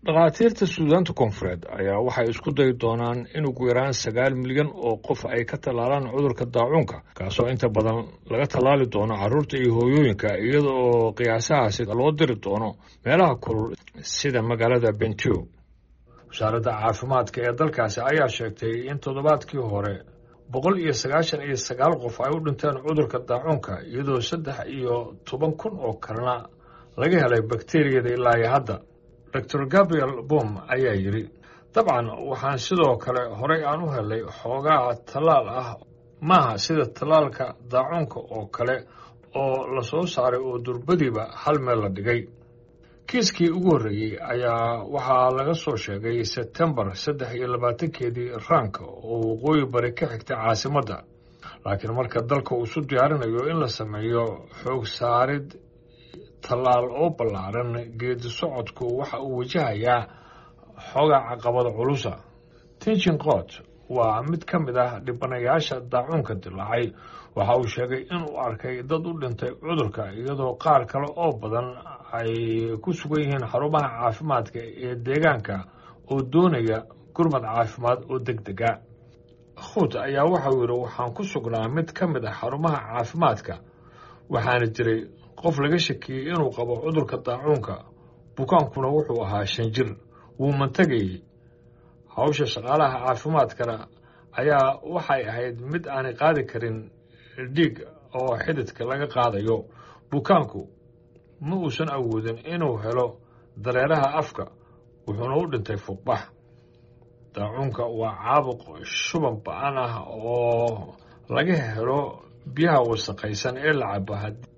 dhakhaatiirta suudaanta koonfureed ayaa waxay isku dayi doonaan in ugu yaraan sagaal milyan oo qof ay ka tallaalaan cudurka daacuunka kaasoo inta badan laga tallaali doono carruurta iyo hooyooyinka iyada oo qiyaasahaasi loo diri doono meelaha kulul sida magaalada bentiu wasaaradda caafimaadka ee dalkaasi ayaa sheegtay in toddobaadkii hore boqol iyo sagaashan iyo sagaal qof ay u dhinteen cudurka daacuunka iyadoo saddex iyo toban kun oo kalena laga helay bakteriyada ilaa iyo hadda doctor gabriel bom ayaa yidhi dabcan waxaan sidoo kale horey aan u helay xoogaa tallaal ah maaha sida tallaalka daacuunka oo kale oo la soo saaray oo durbadiiba hal meel la dhigay kiiskii ugu horreeyey ayaa waxaa laga soo sheegay sebtembar saddex iyo labaatankeedii raanka oo waqooyi bari ka xigtay caasimadda laakiin marka dalka uu isu diyaarinayo in la sameeyo xoog saarid tallaal oo ballaaran geedi socodku waxa uu wajahayaa xoogaa caqabada culusa tinchin qoot waa mid ka mid ah dhibanayaasha daacuunka dilaacay waxa uu sheegay inuu arkay dad u dhintay cudurka iyadoo qaar kale oo badan ay ku sugan yihiin xarumaha caafimaadka ee deegaanka oo doonaya gurmad caafimaad oo deg dega khuut ayaa waxauu yidhi waxaan ku sugnaa mid ka mid ah xarumaha caafimaadka waxaana jiray qof laga shakiyey inuu qabo cudurka daacuunka bukaankuna wuxuu ahaa shan jir wuu mantagayey hawsha shaqaalaha caafimaadkana ayaa waxay ahayd mid aanay qaadi karin dhiig oo xididka laga qaadayo bukaanku ma uusan awoodin inuu helo dareeraha afka wuxuuna u dhintay fuuqbax daacuunka waa caabuq shuban ba-an ah oo laga helo biyaha wasaqaysan ee la cabo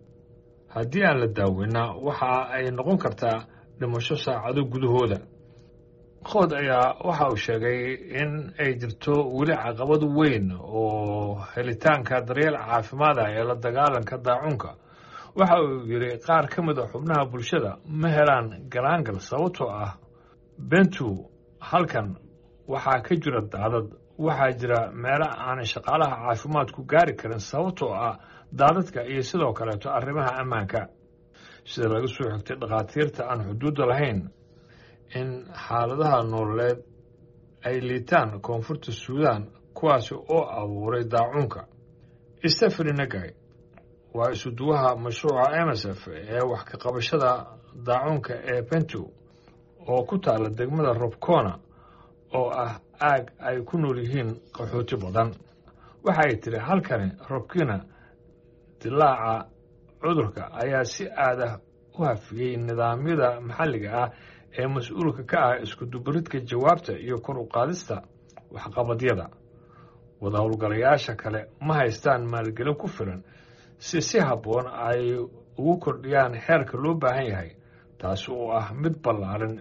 haddii aan la daaweyna waxa ay noqon kartaa dhimasho saacado gudahooda qood ayaa waxa uu sheegay in ay jirto weli caqabad weyn oo helitaanka daryeel caafimaad ah ee la dagaalanka daacuunka waxa uu yidhi qaar ka mid a xubnaha bulshada ma helaan galaangal sababtoo ah bentu halkan waxaa ka jira daadad waxaa jira meelo aanay shaqaalaha caafimaadku gaari karin sababtoo ah daadadka iyo sidoo kaleeto arrimaha ammaanka sida laga soo xigtay dhakhaatiirta aan xuduudda lahayn in xaaladaha nololeed ay liitaan koonfurta suudaan kuwaasi oo abuuray daacuunka stefani nagay waa isuduwaha mashruuca emsf ee wax ka qabashada daacuunka ee bentu oo ku taala degmada robcona oo ah aag ay ku nool yihiin qaxooti badan waxa ay tidhi halkani robkina dilaaca cudurka ayaa si aad ah u hafiyey nidaamyada maxalliga ah ee mas-uulka ka ah iskudubaridka jawaabta iyo kor u qaadista waxqabadyada wada howlgalayaasha kale ma haystaan maalgelin ku filan si si habboon ay ugu kordhiyaan xeerka loo baahan yahay taasi oo ah mid ballaaran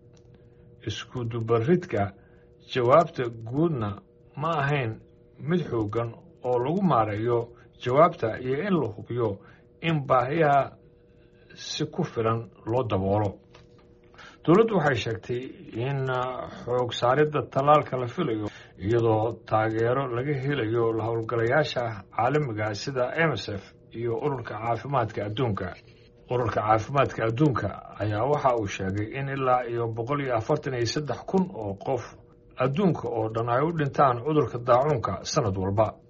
iskudubaridka jawaabta guudna ma ahayn mid xooggan oo lagu maareeyo jawaabta iyo in la hubiyo in baahiyaha si ku filan loo daboolo dowladdu waxay sheegtay in xoog saaridda tallaalka la filayo iyadoo taageero laga helayo la howlgalayaasha caalamiga sida emsf iyo ururka caafimaadka adduunka ururka caafimaadka adduunka ayaa waxa uu sheegay in ilaa iyo boqol iyo afartan iyo saddex kun oo qof adduunka oo dhan ay u dhintaan cudurka daacuunka sanad walba